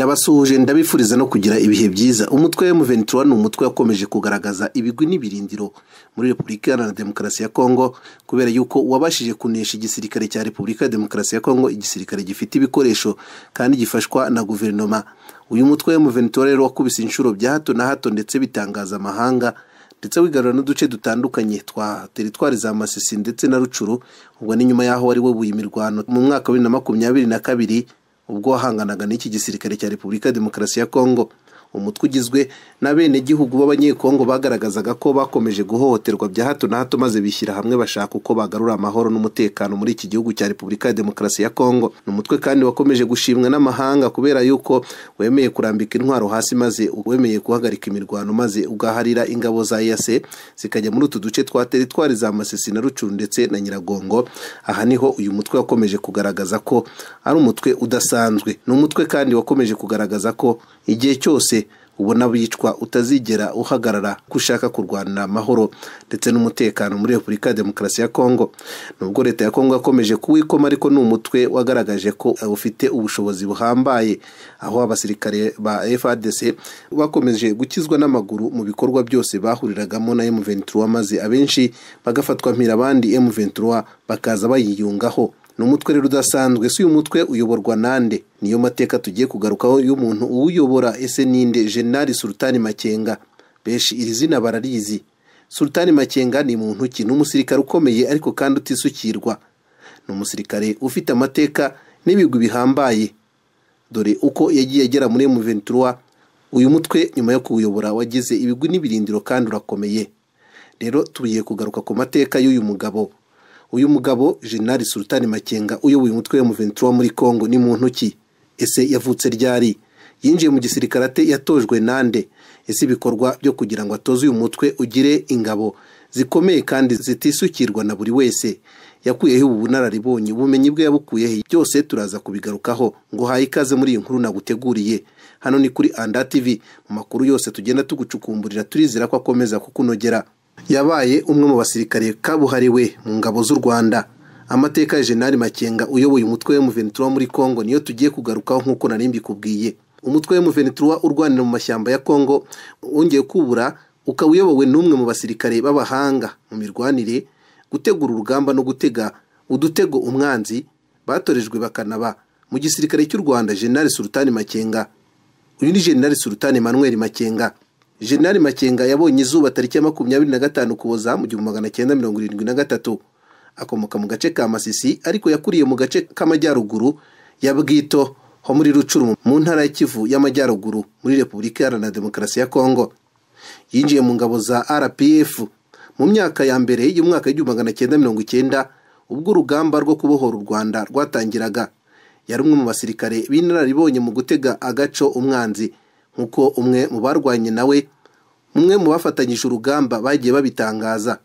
ndabasuhuje ndabifuriza no kugira ibihe byiza umutwe wa ventura ni umutwe wakomeje kugaragaza ibigwi n'ibirindiro muri repubulika iharanira demokarasi ya kongo kubera yuko wabashije kunesha igisirikare cya repubulika ya demokarasi ya kongo igisirikare gifite ibikoresho kandi gifashwa na guverinoma uyu mutwe wa ventura rero wakubise inshuro bya hato na hato ndetse bitangaza amahanga ndetse wigarura n'uduce dutandukanye twa teritwari za masisi ndetse na rucuru ubwo ni nyuma y'aho wari webuye imirwano mu mwaka wa bibiri na makumyabiri na kabiri ubwo wahanganaga n'iki gisirikare cya repubulika ya demokarasi ya kongo umutwe ugizwe n'abenegihugu b'abanyekongo bagaragazaga ko bakomeje guhohoterwa bya hato na hato maze bishyira hamwe bashaka uko bagarura amahoro n'umutekano muri iki gihugu cya repubulika ya demokarasi ya kongo ni umutwe kandi wakomeje gushimwa n'amahanga kubera yuko wemeye kurambika intwaro hasi maze wemeye guhagarika imirwano maze ugaharira ingabo za yase zikajya muri utu duce twa teritwari za masisi na rucuru ndetse na nyiragongo aha niho uyu mutwe wakomeje kugaragaza ko ari umutwe udasanzwe ni umutwe kandi wakomeje kugaragaza ko igihe cyose ubona bicwa utazigera uhagarara ko ushaka kurwanira amahoro ndetse n'umutekano muri repubulika ya demokarasi ya kongo nubwo leta ya kongo yakomeje kuwikoma ariko ni umutwe wagaragaje ko ufite ubushobozi buhambaye aho abasirikare ba frdc bakomeje gukizwa n'amaguru mu bikorwa byose bahuriragamo na m23 maze abenshi bagafatwa mpira abandi m23 bakaza bayiyungaho ni umutwe rero udasanzwe si uyu mutwe uyoborwa nande niyo mateka tugiye kugarukaho y'umuntu uwuyobora ese ninde jenali sultani makenga benshi iri zina bararizi sultani makenga ni muntu ki ni umusirikare ukomeye ariko kandi utisukirwa ni umusirikare ufite amateka n'ibigwi bihambaye dore uko yagiye agera muri M23 uyu mutwe nyuma yo kuwuyobora wagize ibigwi n'ibirindiro kandi urakomeye rero tugiye kugaruka ku mateka y'uyu mugabo uyu mugabo jenali sultani makenga uyoboye umutwe wa M23 muri congo ni muntu ki ese yavutse ryari yinjiye mu gisirikare ate yatojwe nande ese ibikorwa byo kugira ngo atoze uyu mutwe ugire ingabo zikomeye kandi zitisukirwa na buri wese yakuyeho ubu bunararibonye ubumenyi bwe yabukuyeho byose turaza kubigarukaho ngo haye ikaze muri iyi nkuru naguteguriye hano ni kuri anda tv mu makuru yose tugenda tugucukumburira turizera ko akomeza kukunogera yabaye umwe mu basirikare kabuhariwe mu ngabo z'u rwanda amateka ya jenali makenga uyoboye umutwe wa ventura muri congo niyo tugiye kugarukaho nk'uko nari mbikubwiye umutwe wa ventura urwanira mu mashyamba ya congo wongeye kubura ukaba uyobowe n'umwe mu basirikare b'abahanga mu mirwanire gutegura urugamba no gutega udutego umwanzi batorejwe bakanaba mu gisirikare cy'u rwanda jenali sultani makenga uyu ni jenali sultani manuel makenga jenali makenga yabonye izuba tariki ya makumyabiri na gatanu kuboza mu gihumbi magana cyenda mirongo irindwi na gatatu akomoka mu gace ka masisi ariko yakuriye mu gace k'amajyaruguru ya bwito ho muri rucuru mu ntara ya kivu y'amajyaruguru muri repubulika iharanira demokarasi ya kongo yinjiye mu ngabo za rpf mu myaka ya mbere y'umwaka w'igihumbi magana cyenda mirongo icyenda ubwo urugamba rwo kubohora u rwanda rwatangiraga yari umwe mu basirikare b'inararibonye mu gutega agaco umwanzi nk'uko umwe mu barwanye nawe umwe mu bafatanyije urugamba bagiye babitangaza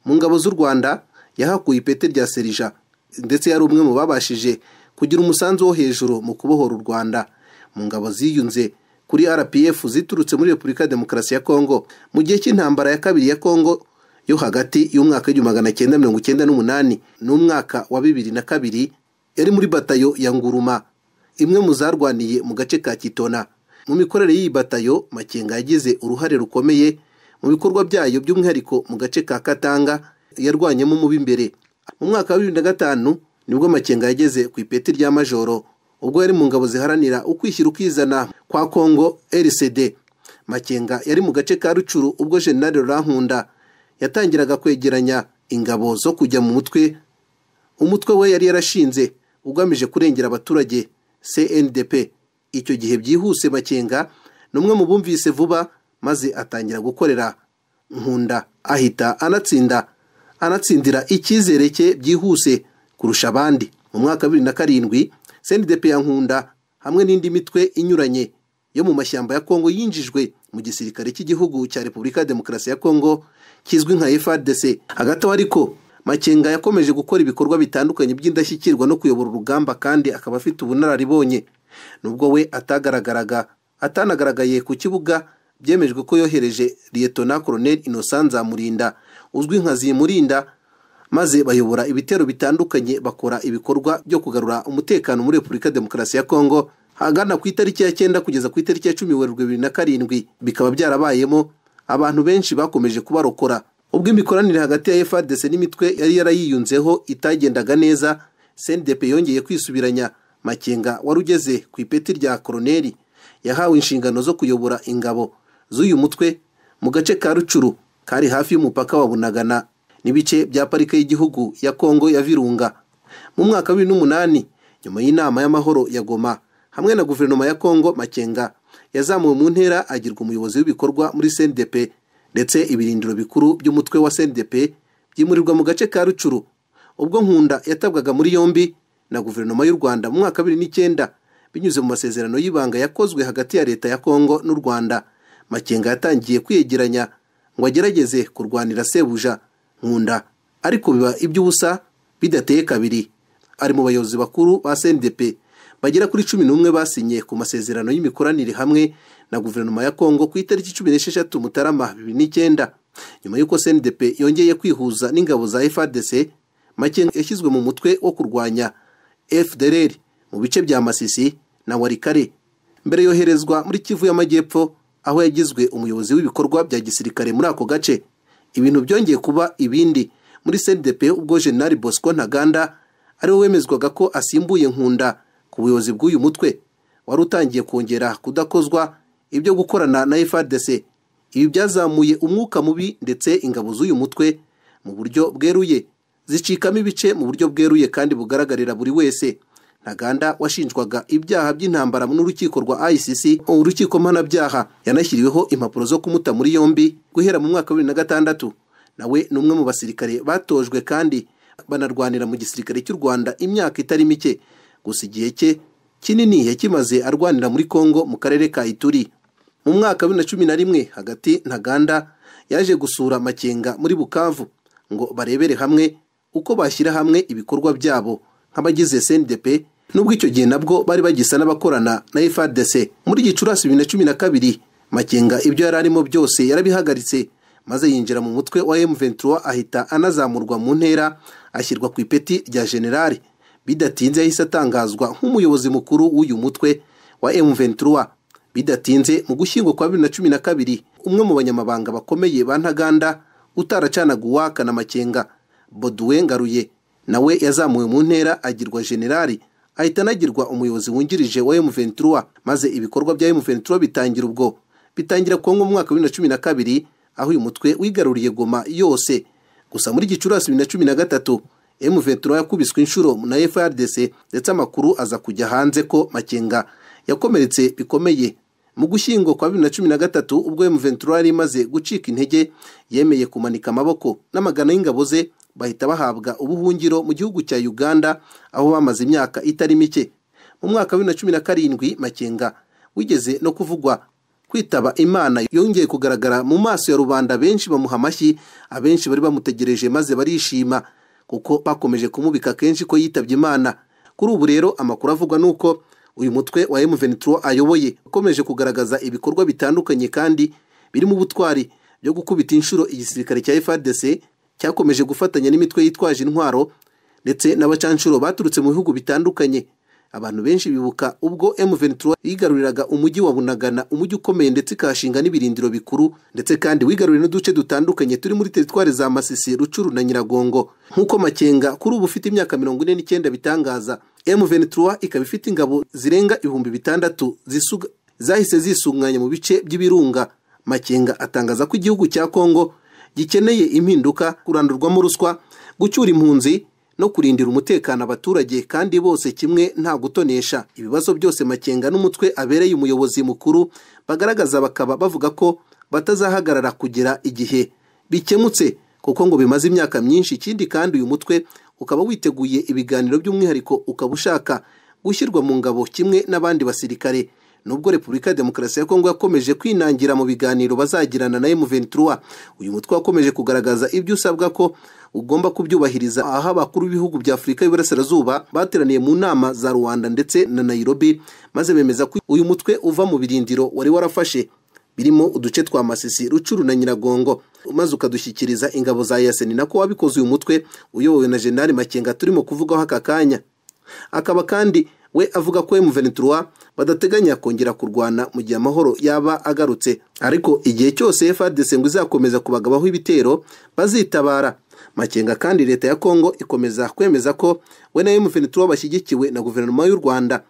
mu ngabo z'u rwanda yahakuye ipeti rya serija ndetse yari umwe mu babashije kugira umusanzu wo hejuru mu kubohora u rwanda mu ngabo ziyunze kuri rpf ziturutse muri repubulika ya demokarasi ya kongo mu gihe cy'intambara ya kabiri ya kongo yo hagati y'umwaka w'igihumbi magana cyenda mirongo icyenda n'umunani n'umwaka wa bibiri na kabiri yari muri batayo ya nguruma imwe mu zarwaniye mu gace ka kitona mu mikorere y'iyi batayo makenga yagize uruhare rukomeye mu bikorwa byayo by'umwihariko mu gace ka katanga yarwanyemo umubi imbere mu mwaka wa bibiri na gatanu nibwo makenga yageze ku ipeti rya majoro ubwo yari mu ngabo ziharanira ukwishyira ukizana kwa kongo rcd makenga yari mu gace ka rucuru ubwo jenali rurankunda yatangiraga kwegeranya ingabo zo kujya mu mutwe umutwe we yari yarashinze ugamije kurengera abaturage cndp icyo gihe byihuse makenga ni umwe mu bumvise vuba maze atangira gukorera nkunda ahita anatsinda anatsindira icyizere cye byihuse kurusha abandi mu mwaka wa bibiri na karindwi sendepe ya nkunda hamwe n'indi mitwe inyuranye yo mu mashyamba ya kongo yinjijwe mu gisirikare cy'igihugu cya repubulika ya demokarasi ya kongo kizwi nka frdc hagati aho ariko makenga yakomeje gukora ibikorwa bitandukanye by'indashyikirwa no kuyobora urugamba kandi akaba afite ubunararibonye nubwo we atagaragaraga atanagaragaye ku kibuga byemejwe ko yohereje liyetona koroneli innocent nzamurinda uzwi nka zimurinda maze bayobora ibitero bitandukanye bakora ibikorwa byo kugarura umutekano muri repubulika demokarasi ya kongo ahagana ku itariki ya cyenda kugeza ku itariki ya cumi werurwe bibiri na karindwi bikaba byarabayemo abantu benshi bakomeje kubarokora ubwo imikoranire hagati ya FARDC n'imitwe yari yarayiyunzeho itagendaga neza CNDP yongeye kwisubiranya Makenga wari ugeze ku ipeti rya koroneli yahawe inshingano zo kuyobora ingabo z'uyu mutwe mu gace ka Rucuru kari hafi y'umupaka wa Bunagana n'ibice bya parike y'igihugu ya Kongo ya Virunga mu mwaka wa 2008 nyuma y'inama y'amahoro ya Goma hamwe na guverinoma ya Kongo Makenga yazamuwe mu ntera agirwa umuyobozi w'ibikorwa muri CNDP ndetse ibirindiro bikuru by'umutwe wa CNDP byimurirwa mu gace ka Rucuru ubwo Nkunda yatabwaga muri yombi na guverinoma y'u Rwanda mu mwaka wa 2009 binyuze mu masezerano y'ibanga yakozwe hagati ya leta ya Kongo n'u Rwanda Makenga yatangiye kwiyegeranya ngo agerageze kurwanira Sebuja Nkunda ariko biba iby'ubusa bidateye kabiri ari mu bayobozi bakuru ba CNDP bagera kuri cumi n'umwe basinye ku masezerano y'imikoranire hamwe na guverinoma ya Kongo ku itariki cumi n'esheshatu Mutarama bibiri n'icyenda nyuma y'uko CNDP yongeye kwihuza n'ingabo za FARDC Makenga yashyizwe mu mutwe wo kurwanya FDLR mu bice bya Masisi na Warikare mbere yoherezwa muri Kivu y'Amajyepfo aho yagizwe umuyobozi w'ibikorwa bya gisirikare muri ako gace ibintu byongeye kuba ibindi muri CNDP ubwo General Bosco Ntaganda ariwe wemezwaga ko asimbuye Nkunda ku buyobozi bw'uyu mutwe wari utangiye kongera kudakozwa ibyo gukorana na FARDC ibi byazamuye umwuka mubi ndetse ingabo z'uyu mutwe mu buryo bweruye zicikamo ibice mu buryo bweruye kandi bugaragarira buri wese Ntaganda washinjwaga ibyaha by'intambara n'urukiko rwa ICC urukiko mpanabyaha yanashyiriweho impapuro zo kumuta muri yombi guhera mu mwaka wa bibiri na gatandatu nawe ni umwe mu basirikare batojwe kandi banarwanira mu gisirikare cy'u Rwanda imyaka itari mike gusa igihe cye kinini yakimaze arwanira muri Kongo mu karere ka Ituri mu mwaka wa bibiri na cumi na rimwe hagati Ntaganda yaje gusura Makenga muri Bukavu ngo barebere hamwe uko bashyira hamwe ibikorwa byabo nk'abagize CNDP nubwo icyo gihe nabwo bari bagisa n'abakorana na FARDC muri Gicurasi bibiri na cumi na kabiri Makenga ibyo yari arimo byose yarabihagaritse maze yinjira mu mutwe wa M23 ahita anazamurwa mu ntera ashyirwa ku ipeti rya generali bidatinze yahise atangazwa nk'umuyobozi mukuru w'uyu mutwe wa M23 bidatinze mu gushyingo kwa bibiri na cumi na kabiri umwe mu banyamabanga bakomeye ba Ntaganda utaracanaga uwaka na Makenga Boduwe Ngaruye nawe yazamuwe mu ntera agirwa generali ahita anagirwa umuyobozi wungirije wa M23 maze ibikorwa bya M23 bitangira ubwo bitangira kongo mu mwaka wa bibiri na cumi na kabiri aho uyu mutwe wigaruriye Goma yose gusa muri Gicurasi bibiri na cumi na gatatu M23 yakubiswe inshuro na FARDC ndetse amakuru aza kujya hanze ko Makenga yakomeretse bikomeye mu gushyingo kwa 2013 ubwo M23 yari imaze gucika intege yemeye kumanika amaboko n'amagana y'ingabo ze bahita bahabwa ubuhungiro mu gihugu cya Uganda aho bamaze imyaka itari mike mu mwaka wa 2017 Makenga wigeze no kuvugwa kwitaba imana yongeye kugaragara mu maso ya rubanda benshi bamuha amashyi abenshi bari bamutegereje maze barishima kuko bakomeje kumubika kenshi ko yitabye imana kuri ubu rero amakuru avugwa ni uko uyu mutwe wa M23 ayoboye ukomeje kugaragaza ibikorwa bitandukanye kandi birimo ubutwari byo gukubita inshuro igisirikare cya FARDC cyakomeje gufatanya n'imitwe yitwaje intwaro ndetse n'abacanshuro baturutse mu bihugu bitandukanye abantu benshi bibuka ubwo M23 yigaruriraga umujyi wa Bunagana umujyi ukomeye ndetse ikahashinga n'ibirindiro bikuru ndetse kandi wigarurira n'uduce dutandukanye turi muri teritwari za Masisi Rucuru na Nyiragongo nk'uko Makenga kuri ubu ufite imyaka mirongo ine n'icyenda bitangaza M23 ikaba ifite ingabo zirenga ibihumbi bitandatu zisuga zahise zisunganya mu bice by'ibirunga Makenga atangaza ko igihugu cya Kongo gikeneye impinduka kurandurwamo ruswa gucyura impunzi no kurindira umutekano abaturage kandi bose kimwe nta gutonesha ibibazo byose Makenga n'umutwe abereye umuyobozi mukuru bagaragaza bakaba bavuga ko batazahagarara kugera igihe bikemutse kuko ngo bimaze imyaka myinshi ikindi kandi uyu mutwe ukaba witeguye ibiganiro by'umwihariko ukaba ushaka gushyirwa mu ngabo kimwe n'abandi basirikare nubwo Repubulika ya Demokarasi ya Kongo yakomeje kwinangira mu biganiro bazagirana na M23 uyu mutwe wakomeje kugaragaza ibyo usabwa ko ugomba kubyubahiriza aho abakuru b'ibihugu bya Afurika y'Iburasirazuba bateraniye mu nama za Rwanda ndetse na Nairobi maze bemeza ko uyu mutwe uva mu birindiro wari warafashe birimo uduce twa Masisi Rucuru na Nyiragongo maze ukadushyikiriza ingabo za Yaseni nako wabikoze uyu mutwe uyobowe na General Makenga turimo kuvugaho aka kanya akaba kandi we avuga ko M23 badateganya kongera kurwana mu gihe amahoro yaba agarutse ariko igihe cyose FARDC ngo izakomeza kubagabaho ibitero bazitabara Makenga kandi leta ya Kongo ikomeza kwemeza ko we na M23 bashyigikiwe na guverinoma y'u Rwanda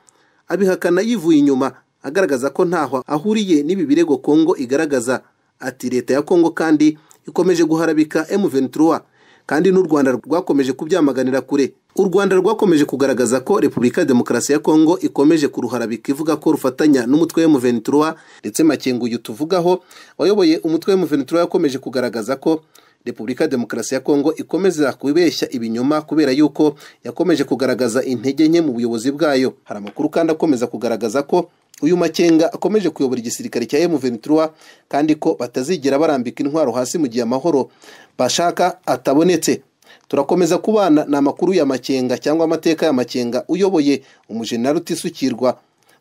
abihakana yivuye inyuma agaragaza ko ntaho ahuriye n'ibi birego Kongo igaragaza ati leta ya Kongo kandi ikomeje guharabika M23 kandi n'u Rwanda rwakomeje kubyamaganira kure u Rwanda rwakomeje kugaragaza ko Repubulika ya Demokarasi ya Kongo ikomeje kuruharabika ivuga ko rufatanya n'umutwe wa M23 ndetse Makengo uyu tuvugaho wayoboye umutwe wa M23 yakomeje kugaragaza ko Repubulika ya Demokarasi ya Kongo ikomeza kubeshya ibinyoma kubera yuko yakomeje kugaragaza intege nke mu buyobozi bwayo hari amakuru kandi akomeza kugaragaza ko uyu Makenga akomeje kuyobora igisirikare cya M23 kandi ko batazigera barambika intwaro hasi mu gihe amahoro bashaka atabonetse turakomeza kubana ni amakuru ya Makenga cyangwa amateka ya Makenga uyoboye umujenerali utisukirwa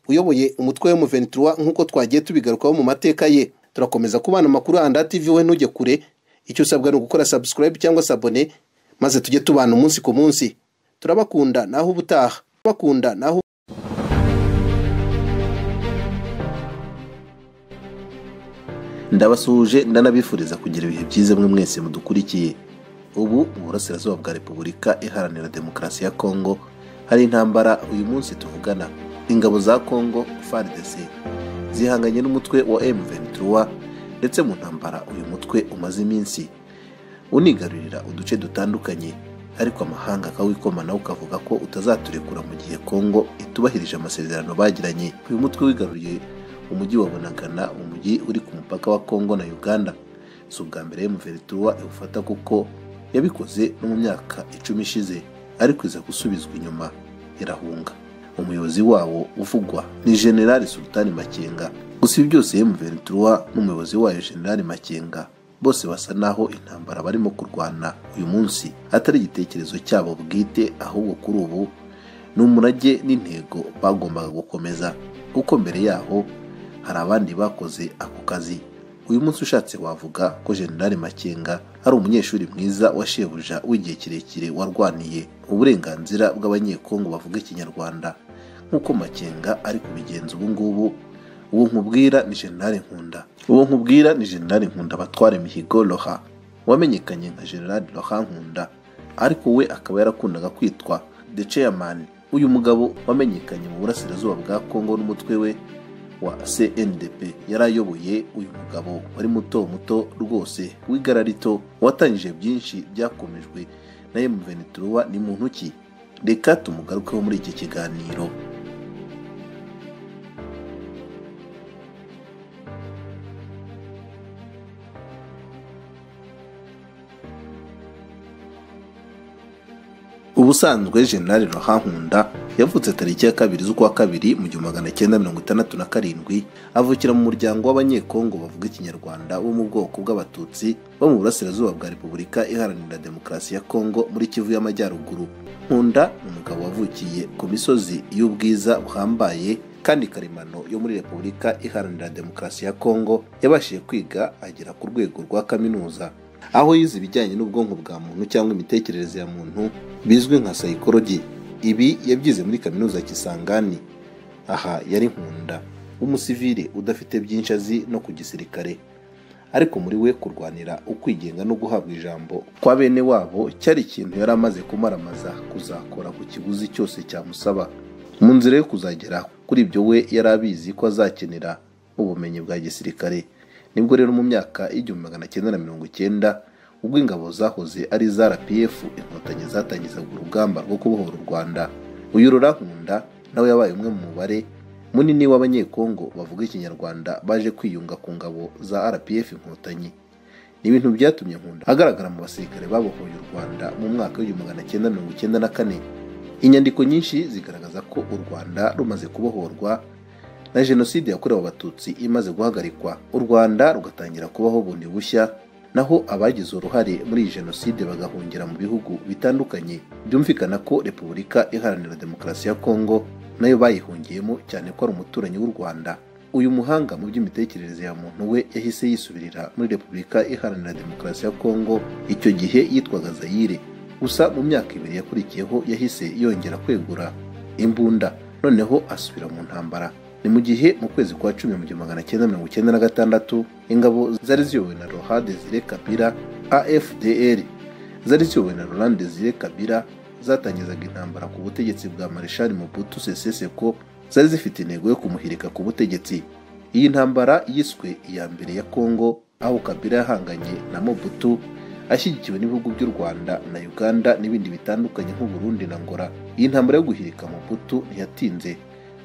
uyoboye umutwe wa M23 nk'uko twagiye tubigarukaho mu mateka ye turakomeza kubana amakuru ya Anda TV we ntujye kure icyo usabwa ni ugukora subscribe cyangwa sabone maze tujye tubana umunsi ku munsi turabakunda naho ubutaha bakunda naho ndabasuhuje ndanabifuriza kugira ibihe byiza mwe mwese mudukurikiye ubu mu burasirazuba bwa repubulika iharanira demokarasi ya kongo hari intambara uyu munsi tuvugana ingabo za kongo fardc zihanganye n'umutwe wa m23 ndetse mu ntambara uyu mutwe umaze iminsi unigarurira uduce dutandukanye ariko amahanga akawikoma ukavuga ko utazaturekura mu gihe kongo itubahirije amasezerano bagiranye uyu mutwe wigaruriye umujyi wa bunagana umujyi uri ku mupaka wa kongo na uganda si ubwa mbere muveritura iwufata kuko yabikoze no mu myaka icumi ishize ariko iza gusubizwa inyuma irahunga umuyobozi wawo uvugwa ni generali sultani makenga gusa ibi byose M23 n'umuyobozi wayo General Makenga bose basa naho intambara barimo kurwana uyu munsi atari igitekerezo cyabo bwite ahubwo kuri ubu ni umurage n'intego bagombaga gukomeza kuko mbere yaho hari abandi bakoze ako kazi uyu munsi ushatse wavuga ko General Makenga ari umunyeshuri mwiza wa shebuja w'igihe kirekire warwaniye uburenganzira bw'abanyekongo bavuga ikinyarwanda nk'uko Makenga ari kubigenza ubu ngubu uwo nkubwira ni generale nkunda uwo nkubwira ni generale nkunda batwara imihigo roha wamenyekanye nka generale roha nkunda ariko we akaba yarakundaga kwitwa the chairman uyu mugabo wamenyekanye mu burasirazuba bwa kongo n'umutwe we wa cndp yari ayoboye uyu mugabo wari muto muto rwose w'igara rito watangije byinshi byakomejwe na mvenituruwa ni muntu ki reka tumugarukeho muri iki kiganiro ubusanzwe generali rohankunda yavutse tariki ya kabiri z'ukwa kabiri mu gihumbi magana cyenda mirongo itandatu na karindwi avukira mu muryango w'abanyekongo bavuga ikinyarwanda wo mu bwoko bw'abatutsi bo mu burasirazuba bwa repubulika iharanira demokarasi ya kongo muri kivu y'amajyaruguru nkunda ni umugabo wavukiye ku misozi y'ubwiza buhambaye kandi karemano yo muri repubulika iharanira demokarasi ya kongo yabashije kwiga agera ku rwego rwa kaminuza aho yize ibijyanye n'ubwonko bwa muntu cyangwa imitekerereze ya muntu bizwi nka sayikorogi ibi yabyize muri kaminuza ya kisangani aha yari nkunda w'umusivire udafite byinshi azi no ku gisirikare ariko muri we kurwanira ukwigenga no guhabwa ijambo kwa bene wabo cyari ikintu yari amaze kumaramaza kuzakora ku kiguzi cyose cyamusaba mu nzira yo kuzagera kuri ibyo we yari abizi ko azakenera ubumenyi bwa gisirikare nibwo rero mu myaka y'igihumbi magana cyenda na mirongo icyenda ubwo ingabo zahoze ari za rpf inkotanyi zatangizaga urugamba rwo kubohora u rwanda uyu rurankunda nawe yabaye umwe mu mubare munini w'abanyekongo bavuga ikinyarwanda baje kwiyunga ku ngabo za rpf inkotanyi ni ibintu byatumye nkunda agaragara mu basirikare babohoye u rwanda mu mwaka w'igihumbi magana cyenda mirongo icyenda na kane inyandiko nyinshi zigaragaza ko u rwanda rumaze kubohorwa na jenoside yakorewe abatutsi imaze guhagarikwa u rwanda rugatangira kubaho bundi bushya naho abagize uruhare muri iyi jenoside bagahungira mu bihugu bitandukanye byumvikana ko repubulika iharanira demokarasi ya kongo nayo bayihungiyemo cyane ko ari umuturanyi w'u rwanda uyu muhanga mu by'imitekerereze ya muntu we yahise yisubirira muri repubulika iharanira demokarasi ya kongo icyo gihe yitwaga zayire gusa mu myaka ibiri yakurikiyeho yahise yongera kwegura imbunda noneho asubira mu ntambara ni mu gihe mu kwezi kwa cumi mu gihumbi magana cyenda mirongo icyenda na gatandatu ingabo zari ziyobowe na roha desire kabira afdr zari ziyobowe na roland desire kabira zatangizaga intambara ku butegetsi bwa marishal mobutu sese seko zari zifite intego yo kumuhirika ku butegetsi iyi ntambara yiswe iya mbere ya kongo aho kabira yahanganye na mobutu ashyigikiwe n'ibihugu by'u rwanda na uganda n'ibindi bitandukanye nk'uburundi na ngora iyi ntambara yo guhirika mobutu ntiyatinze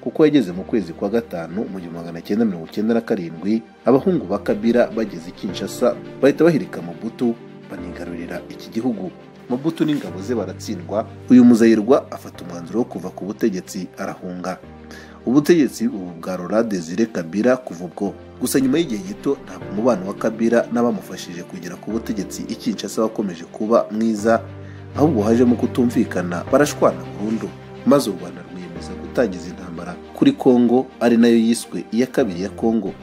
kuko yageze mu kwezi kwa gatanu mu gihumbi magana cyenda mirongo icyenda na karindwi abahungu ba kabira bageze i kinshasa bahita bahirika mobutu banigarurira iki gihugu mobutu n'ingabo ze baratsindwa uyu muzayirwa afata umwanzuro wo kuva ku butegetsi arahunga ubutegetsi ubu bwa Laurent Desire Kabila kuva ubwo gusa nyuma y'igihe gito ntabwo umubano wa Kabila n'abamufashije kugera ku butegetsi i Kinshasa wakomeje kuba mwiza ahubwo hajemo kutumvikana barashwana burundu maze u Rwanda rwiyemeza gutangiza intambara kuri Kongo ari nayo yiswe iya kabiri ya Kongo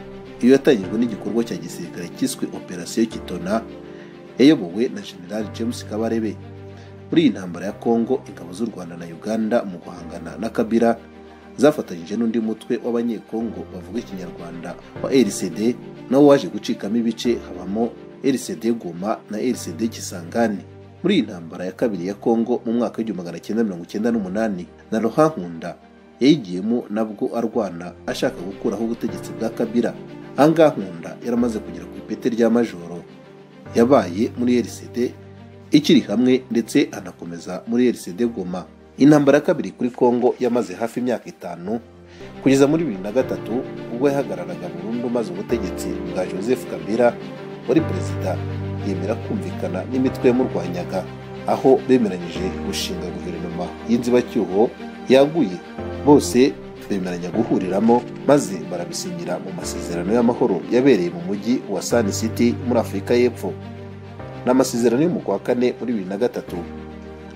iyo yatangijwe n'igikorwa cya gisirikare cyiswe operasiyo Kitona yayobowe na General James Kabarebe muri iyi ntambara ya Kongo ingabo z'u Rwanda na Uganda mu guhangana na Kabila zafatanyije n'undi mutwe w'abanyekongo bavuga ikinyarwanda wa rcd nawo waje gucikamo ibice habamo rcd goma na rcd kisangani muri iyi ntambara ya kabiri ya kongo mu mwaka w'igihumbi magana cyenda mirongo icyenda n'umunani na rohankunda yayigiyemo nabwo arwana ashaka gukuraho ubutegetsi bwa kabira ahangaha nkunda yaramaze kugera ku ipeti rya majoro yabaye muri rcd ikiri hamwe ndetse anakomeza muri rcd goma intambara ya kabiri kuri kongo yamaze hafi imyaka itanu kugeza muri bibiri na gatatu ubwo yahagararaga burundu maze ubutegetsi bwa joseph kabila wari perezida yemera kumvikana n'imitwe yamurwanyaga aho bemeranyije gushinga guverinoma y'inzibacyuho yaguye bose bemeranya guhuriramo maze barabisinyira mu masezerano y'amahoro yabereye mu mujyi wa san city muri afurika y'epfo ni amasezerano yo mu kwa kane muri bibiri na gatatu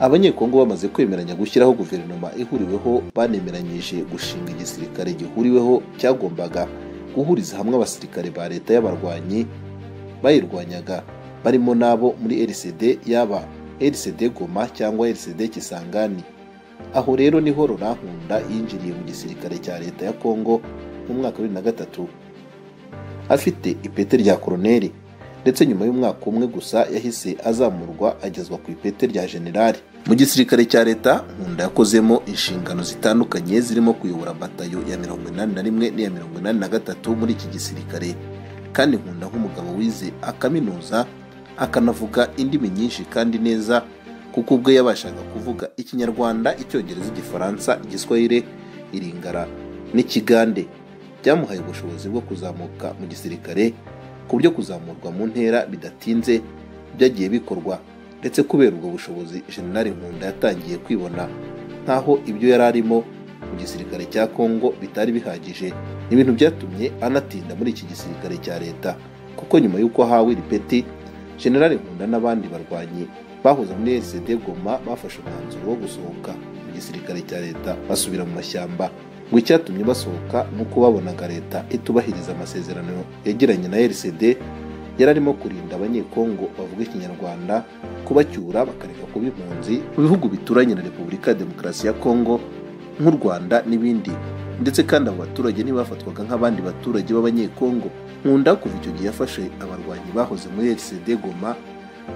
abanyekongo bamaze kwemeranya gushyiraho guverinoma ihuriweho banemeranyije gushinga igisirikare gihuriweho cyagombaga guhuriza hamwe abasirikare ba leta y'abarwanyi bayirwanyaga barimo n'abo muri rcd yaba rcd goma cyangwa rcd kisangani aho rero niho rorankunda yinjiriye mu gisirikare cya leta ya kongo mu mwaka wa bibiri na gatatu afite ipeti rya koroneri ndetse nyuma y'umwaka umwe gusa yahise azamurwa agezwa ku ipeti rya generali mu gisirikare cya leta nkunda yakozemo inshingano zitandukanye zirimo kuyobora batayo ya mirongo inani na rimwe n'iya mirongo inani na gatatu muri iki gisirikare kandi nkunda nk'umugabo wize akaminuza akanavuga indimi nyinshi kandi neza kuko ubwe yabashaga kuvuga ikinyarwanda icyongereza igifaransa igiswahire iringara n'ikigande byamuhaye ubushobozi bwo kuzamuka mu gisirikare ku buryo kuzamurwa mu ntera bidatinze byagiye bikorwa ndetse kubera ubwo bushobozi generali nkunda yatangiye kwibona nk'aho ibyo yari arimo mu gisirikare cya kongo bitari bihagije ibintu byatumye anatinda muri iki gisirikare cya leta kuko nyuma y'uko ahawe iri peti generali nkunda n'abandi barwanyi bahoze muri rcd goma bafashe umwanzuro wo gusohoka mu gisirikare cya leta basubira mu mashyamba ngo icyatumye basohoka ni uko babonaga leta itubahiriza amasezerano yagiranye na rcd yari arimo kurinda abanyekongo bavuga ikinyarwanda kubacyura bakareka kuba impunzi mu bihugu bituranye na repubulika ya demokarasi ya kongo nk'u rwanda n'ibindi ndetse kandi abo baturage ntibafatwaga nk'abandi baturage b'abanyekongo nkunda kuva icyo gihe yafashe abarwanyi bahoze muri rcd goma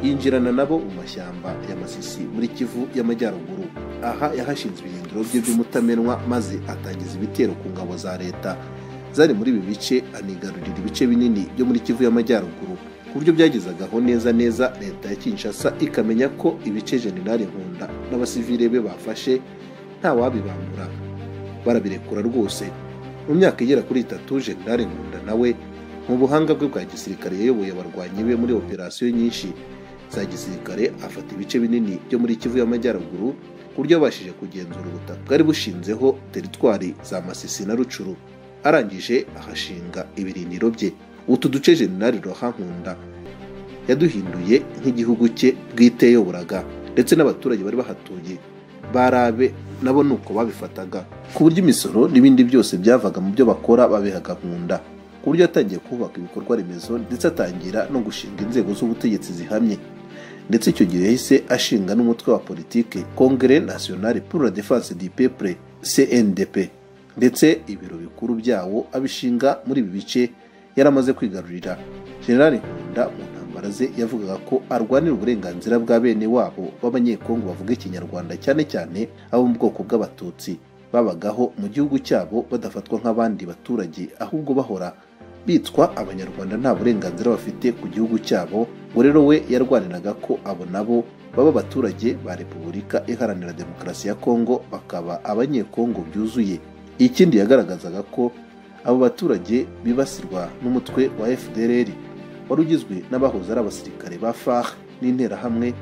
yinjirana nabo mu mashyamba ya masisi muri kivu y'amajyaruguru aha yahashinze ibirindiro bye by'umutamenwa maze atangiza ibitero ku ngabo za leta zari muri ibi bice anigarurira ibice binini byo muri kivu y'amajyaruguru ku buryo byagezagaho neza neza leta ya kinshasa ikamenya ko ibice jenerali nkunda n'abasivile be bafashe nta wabibambura barabirekura rwose mu myaka igera kuri itatu jenerali nkunda nawe mu buhanga bwe bwa gisirikare yayoboye abarwanyi be muri operasiyo nyinshi za gisirikare afata ibice binini byo muri kivu y'amajyaruguru ku buryo yabashije kugenzura ubutaka bwari bushinzeho teritwari za masisi na rucuru arangije ahashinga ibirindiro bye utu duce jenerali rohankunda yaduhinduye nk'igihugu cye bwite yoburaga ndetse n'abaturage bari bahatuye barabe nabo ni uko babifataga ku buryo imisoro n'ibindi byose byavaga mu byo bakora babihaga nkunda ku buryo yatangiye kubaka ibikorwa remezo ndetse atangira no gushinga inzego z'ubutegetsi zihamye ndetse icyo gihe yahise ashinga n'umutwe wa politike Congre Nationale pour la Defense du Peuple CNDP ndetse ibiro bikuru byawo abishinga muri ibi bice yaramaze kwigarurira General Nkunda mu ntambara ze yavugaga ko arwanira uburenganzira bwa bene wabo b'abanyekongo bavuga ikinyarwanda cyane cyane abo mu bwoko bw'abatutsi babagaho mu gihugu cyabo badafatwa nk'abandi baturage ahubwo bahora bitswa abanyarwanda nta burenganzira bafite ku gihugu cyabo ngo rero we yarwaniraga ko abo nabo baba abaturage ba repubulika iharanira demokarasi ya kongo bakaba abanyekongo byuzuye ikindi yagaragazaga ko abo baturage bibasirwa n'umutwe wa fdr wari ugizwe n'abahoze ari abasirikare ba far n'interahamwe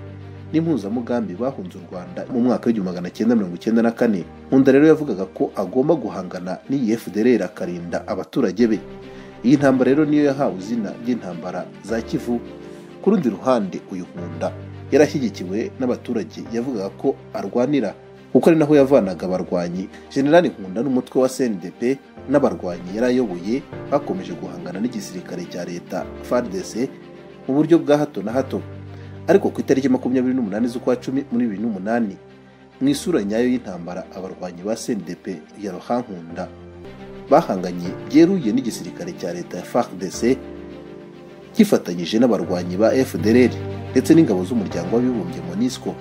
n'impuzamugambi bahunze u rwanda mu mwaka w'igihumbi magana cyenda mirongo icyenda na kane nkunda rero yavugaga ko agomba guhangana n'iyi fdr akarinda abaturage be iyi ntambara rero niyo yahawe izina ry'intambara za kivu ku rundi ruhande uyu nkunda yarashyigikiwe n'abaturage yavugaga ko arwanira kuko ari naho yavanaga abarwanyi generali nkunda n'umutwe wa cndp n'abarwanyi yari ayoboye bakomeje guhangana n'igisirikare cya leta fardc mu buryo bwa hato na hato ariko ku itariki makumyabiri n'umunani z'ukwa cumi muri bibiri n'umunani mu isura nyayo y'intambara abarwanyi ba cndp ya ruhankunda bahanganye byeruye n'igisirikare cya leta ya FARDC kifatanyije n'abarwanyi ba FDLR ndetse n'ingabo z'umuryango w'abibumbye MONUSCO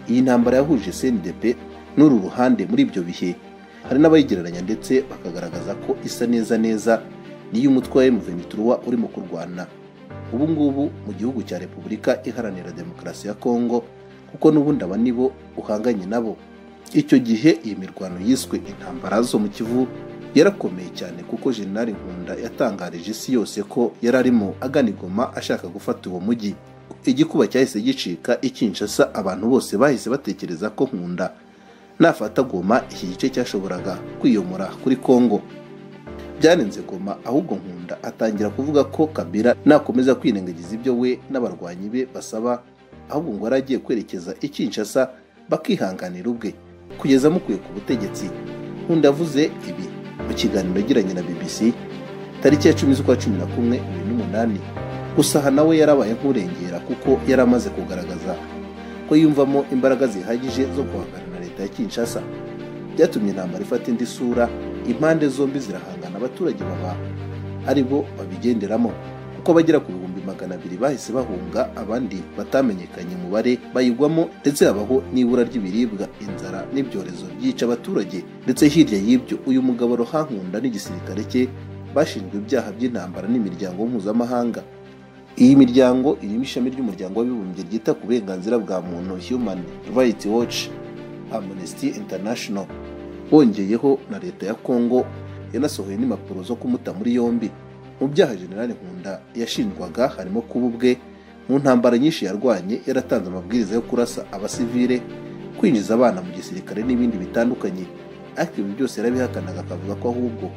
iyi ntambara yahuje CNDP n'uru ruhande muri ibyo bihe hari n'abayigereranya ndetse bakagaragaza ko isa neza neza n'iy'umutwe wa M23 urimo kurwana ubu ngubu mu gihugu cya Repubulika Iharanira Demokarasi ya Kongo kuko n'ubundi aba nibo uhanganye nabo icyo gihe iyi mirwano yiswe intambara zo mu Kivu yarakomeye cyane kuko General Nkunda yatangarije isi yose ko yari arimo agana igoma ashaka gufata uwo mujyi igikuba cyahise gicika ikinshasa abantu bose bahise batekereza ko Nkunda nafata goma iki gice cyashoboraga kwiyomora kuri Kongo byanenze goma ahubwo Nkunda atangira kuvuga ko Kabila nakomeza kwirengagiza ibyo we n'abarwanyi be basaba ahubwo ngo yari agiye kwerekeza ikinshasa bakihanganira ubwe kugeza mukuye ku butegetsi Nkunda avuze ibi mu kiganiro yagiranye na BBC tariki ya cumi z'ukwa cumi na kumwe bibiri n'umunani gusa aha nawe yarabaye nk'urengera kuko yari amaze kugaragaza ko yiyumvamo imbaraga zihagije zo guhangana na leta ya Kinshasa byatumye intambara ifata indi sura impande zombi zirahangana abaturage baba ari bo babigenderamo kuko abagera ku bihumbi magana abiri bahise bahunga abandi batamenyekanye umubare bayigwamo ndetse habaho n'ibura ry'ibiribwa inzara n'ibyorezo byica abaturage ndetse hirya y'ibyo uyu mugabo ruhankunda n'igisirikare cye bashinjwe ibyaha by'intambara n'imiryango mpuzamahanga iyi miryango irimo ishami ry'umuryango w'abibumbye ryita ku burenganzira bwa muntu human rights watch amnesty international wongeyeho na leta ya congo yanasohoye n'impapuro zo kumuta muri yombi mu byaha generali nkunda yashinjwaga harimo kuba ubwe mu ntambara nyinshi yarwanye yaratanze amabwiriza yo kurasa abasivile kwinjiza abana mu gisirikare n'ibindi bitandukanye ariko ibi byose yarabihakanaga akavuga ko ahubwo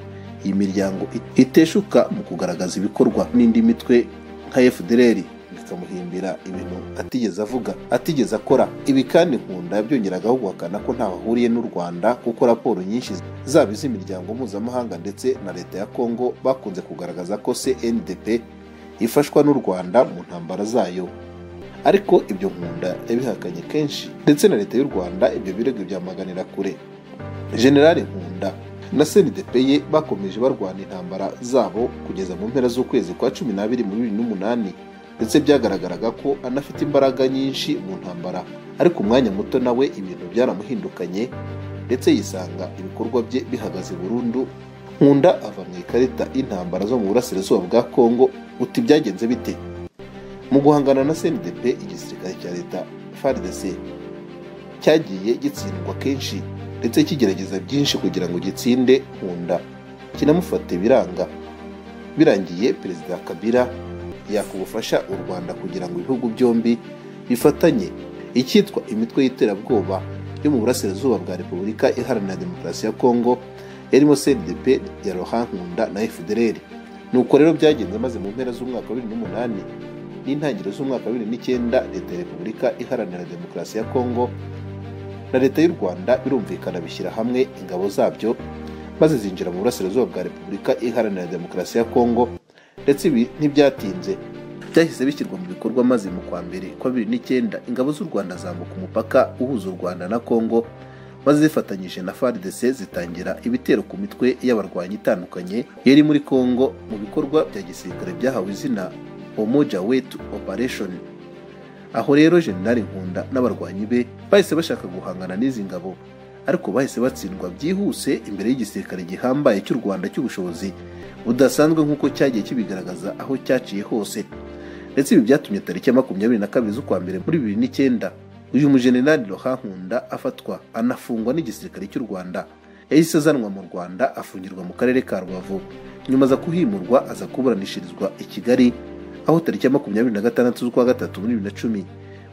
iyi miryango iteshuka mu kugaragaza ibikorwa n'indi mitwe nka fdr bikamuhimbira ibintu atigeze avuga atigeze akora ibi kandi nkunda byongeragaho guhakana ko ntaho ahuriye n'u rwanda kuko raporo nyinshi zaba iz'imiryango mpuzamahanga ndetse na leta ya kongo bakunze kugaragaza ko cndp ifashwa n'u rwanda mu ntambara zayo ariko ibyo nkunda yabihakanye kenshi ndetse na leta y'u rwanda ibyo birego byamaganira kure generali nkunda na cndp ye bakomeje barwana intambara zabo kugeza mu mpera z'ukwezi kwa cumi n'abiri mu bibiri n'umunani ndetse byagaragaraga ko anafite imbaraga nyinshi mu ntambara ariko umwanya muto nawe ibintu byaramuhindukanye ndetse yisanga ibikorwa bye bihagaze burundu nkunda ava mu ikarita y'intambara zo mu burasirazuba bwa kongo uti byagenze bite mu guhangana na cndp igisirikare cya leta fardc cyagiye gitsindwa kenshi ndetse kigerageza byinshi kugira ngo gitsinde nkunda kinamufata ibiranga birangiye perezida kabila yakugufasha u rwanda kugira ngo ibihugu byombi bifatanye icyitwa imitwe y'iterabwoba yo mu burasirazuba bwa repubulika iharanira demokarasi ya kongo yarimo cdp ya rohankunda na fdr nuko rero byagenze maze mu mpera z'umwaka wa bibiri n'umunani n'intangiriro z'umwaka wa bibiri n'icyenda leta ya repubulika iharanira demokarasi ya kongo na leta y'u rwanda birumvikana bishyira hamwe ingabo zabyo maze zinjira mu burasirazuba bwa repubulika iharanira demokarasi ya kongo ndetse ibi ntibyatinze byahise bishyirwa mu bikorwa maze mu kwa mbere kwa bibiri n'icyenda ingabo z'u rwanda zambuka umupaka uhuza u rwanda na kongo maze zifatanyije na FARDC zitangira ibitero ku mitwe y'abarwanyi itandukanye yari muri Congo mu bikorwa bya gisirikare byahawe izina Umoja Wetu Operation aho rero Jenerali Nkunda n'abarwanyi be bahise bashaka guhangana n'izi ngabo ariko bahise batsindwa byihuse imbere y'igisirikare gihambaye cy'u Rwanda cy'ubushobozi budasanzwe nk'uko cyagiye kibigaragaza aho cyaciye hose ndetse ibi byatumye tariki ya makumyabiri na kabiri z'ukwa mbere muri bibiri n'icyenda uyu mujenerali Rohankunda afatwa anafungwa n'igisirikare cy'u Rwanda yahise azanwa mu Rwanda afungirwa mu karere ka Rubavu nyuma aza kuhimurwa aza kuburanishirizwa i Kigali aho tariki ya makumyabiri na gatandatu z'ukwa gatatu muri bibiri na cumi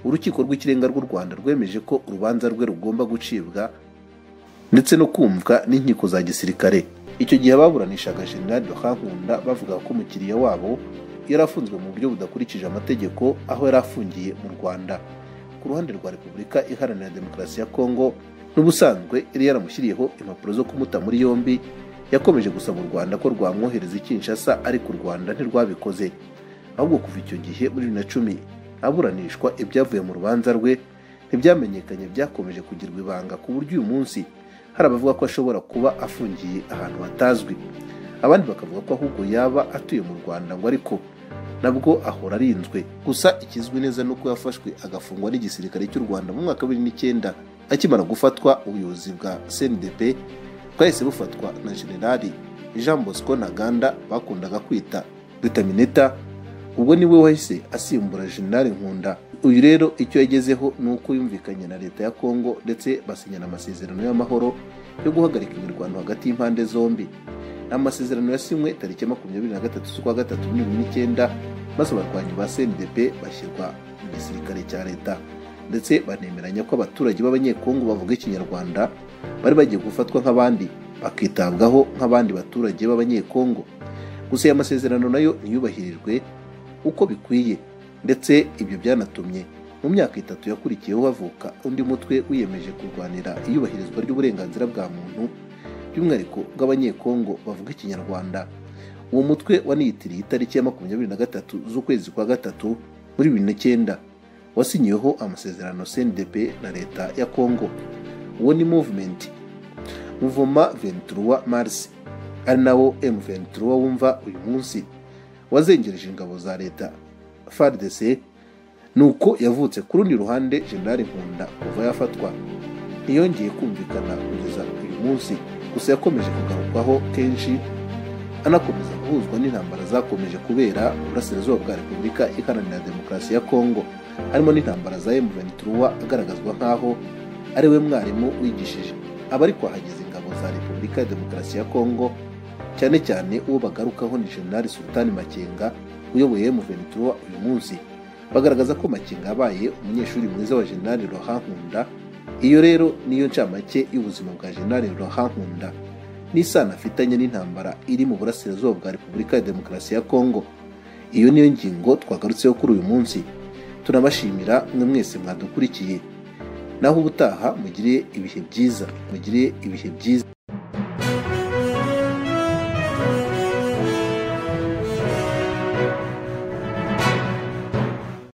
urukiko rw'ikirenga rw'u Rwanda rwemeje ko urubanza rwe rugomba gucibwa ndetse no kumvwa n'inkiko za gisirikare icyo gihe ababuranishaga jenerali Rohankunda bavuga ko umukiriya wabo yari afunzwe mu buryo budakurikije amategeko aho yari afungiye mu rwanda ku ruhande rwa repubulika iharanira demokarasi ya kongo n'ubusanzwe yari yaramushyiriyeho impapuro zo kumuta muri yombi yakomeje gusaba u rwanda ko rwamwohereza i kinshasa ariko u rwanda ntirwabikoze ahubwo kuva icyo gihe muri bibiri na cumi aburanishwa ibyavuye mu rubanza rwe ntibyamenyekanye byakomeje kugirwa ibanga ku buryo uyu munsi hari abavuga ko ashobora kuba afungiye ahantu hatazwi abandi bakavuga ko ahubwo yaba atuye mu rwanda ngo ariko nabwo ahora arinzwe gusa ikizwi neza ni uko yafashwe agafungwa n'igisirikare cy'u rwanda mu mwaka wa bibiri n'icyenda akimara gufatwa ubuyobozi bwa cndp bwahise bufatwa na generali jean bosco ntaganda bakundaga kwita ritamineta ubwo niwe wahise asimbura generali nkunda uyu rero icyo yagezeho ni uko yumvikanye na leta ya kongo ndetse basinyana amasezerano y'amahoro yo guhagarika imirwano hagati y'impande zombi amasezerano yasinywe tariki makumyabiri na gatatu z'ukwa gatatu muri bibiri n'icyenda maze abarwanyi ba CNDP bashyirwa mu gisirikare cya leta ndetse banemeranya ko abaturage b'abanyekongo bavuga ikinyarwanda bari bagiye gufatwa nk'abandi bakitabwaho nk'abandi baturage b'abanyekongo gusa aya masezerano nayo ntiyubahirijwe uko bikwiye ndetse ibyo byanatumye mu myaka itatu yakurikiyeho havuka undi mutwe wiyemeje kurwanira iyubahirizwa ry'uburenganzira bwa muntu by'umwihariko bw'abanyekongo bavuga ikinyarwanda uwo mutwe waniyitiriye itariki ya makumyabiri na gatatu z'ukwezi kwa gatatu muri bibiri n'icyenda wasinyiweho amasezerano cndp na leta ya kongo uwo ni movement muvoma venturuwa mars ari nawo m venturuwa wumva uyu munsi wazengereje ingabo za leta fardc nuko yavutse ku rundi ruhande generali nkunda kuva yafatwa ntiyongeye kumvikana kugeza uyu munsi gusa yakomeje kugarukwaho kenshi anakomeza guhuzwa n'intambara zakomeje kubera uburasirazuba bwa repubulika iharanira demokarasi ya kongo harimo n'intambara za M23 agaragazwa nk'aho ari we mwarimu wigishije aba ariko ahageze ingabo za repubulika ya demokarasi ya kongo cyane cyane uwo bagarukaho ni generali sultani makenga uyoboye M23 uyu munsi bagaragaza ko makenga yabaye umunyeshuri mwiza wa generali rohankunda iyo rero niyo ncamake y'ubuzima bwa General Rohankunda n'isano afitanye n'intambara iri mu burasirazuba bwa Repubulika ya Demokarasi ya Kongo iyo niyo ngingo twagarutseho kuri uyu munsi tunabashimira mwe mwese mwadukurikiye naho ubutaha mugire ibihe byiza mugire ibihe byiza